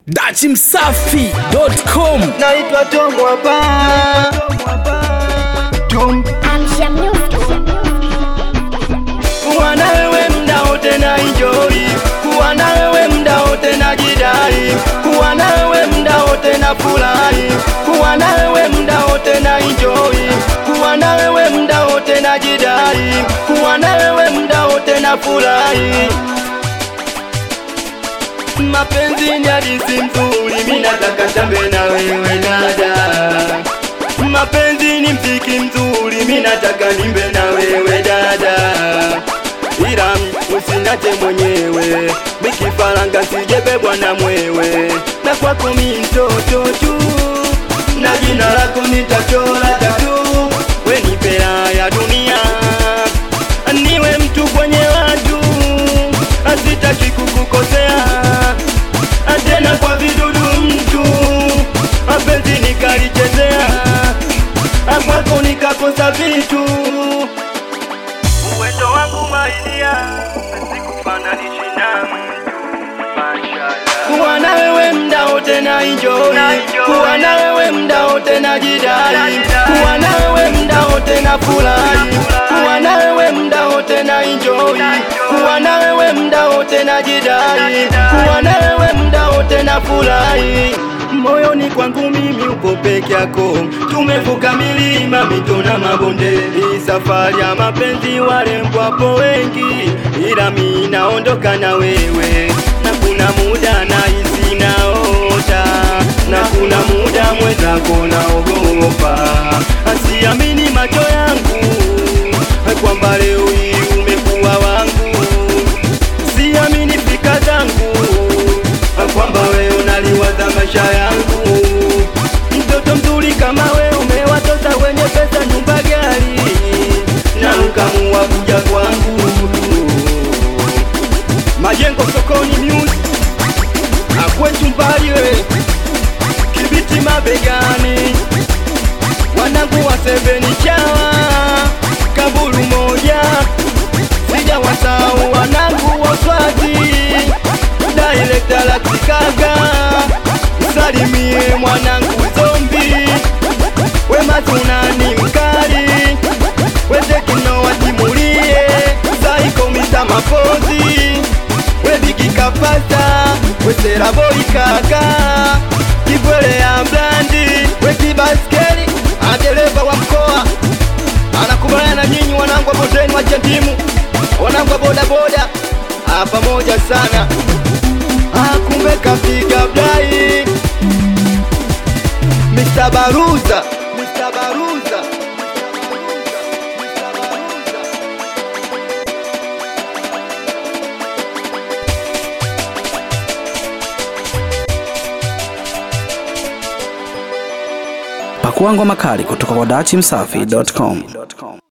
dachimsafi.com naitwa Tom hapa Tom Amsha Music. kuwa na wewe mda wote na enjoy kuwa na wewe mda wote na jidai kuwa na wewe mda wote na furahi kuwa na wewe mda wote na enjoy kuwa na wewe mda wote na jidai kuwa na wewe mda wote na furahi mapenzi ni hadithi nzuri, mimi nataka tambe na wewe dada. Mapenzi ni mziki mzuri, mimi nataka nimbe na wewe dada, ila usinache mwenyewe, mikifaranga sijebebwa na mwewe, na kwako mi mtoto tu, na jina lako nitachora tatu, we ni pea ya dunia, niwe mtu kwenye watu, asitaki kukukosea tena kwa vidudu mtu mapenzi nikalichezea kwako nikakosa vitu uwezo wangu maidia sikufananisha na kuwa na wewe mda wote na enjoy kuwa na wewe mda wote na jidai kuwa na wewe mda wote na furahi kuwa na wewe mda wote na enjoy kuwa na wewe mda wote na jidai kuwa na wewe mda wote na furahi moyoni kwangu mimi upo peke yako tumevuka milima mito na mabonde hii safari ya mapenzi warembo hapo wengi ila mi naondoka na wewe na kuna muda na hisi naota na kuna muda mwenzako naogopa asiamini macho yangu kwamba leo hii umekuwa wangu siamini fika zangu kwamba wewe unaliwaza maisha yangu mtoto mzuri kama we umewatoza wenye pesa nyumba gari na ukamua kuja kwangu majengo sokoni music akwetu mbali we kibiti mabegani wanangu wa seveni chawa kabulu moja sija wasau wanangu waswati direkta la kikaga salimie mwanangu zombi wemazunani mkali wezekino watimulie saiko misa mapozi webikikapasa weseraboi kaka kibwele ya blandi wekibaskeli adereva wa mkoa anakubaliana na nyinyi wanangu wa bondeni wa chandimu wanangu wa bodaboda Ah, pamoja sana Ah, kumbe kapiga blai Mr. Baruza Mr. Baruza Mr. Baruza pakuangwa makali kutoka kwa dachimsafi.com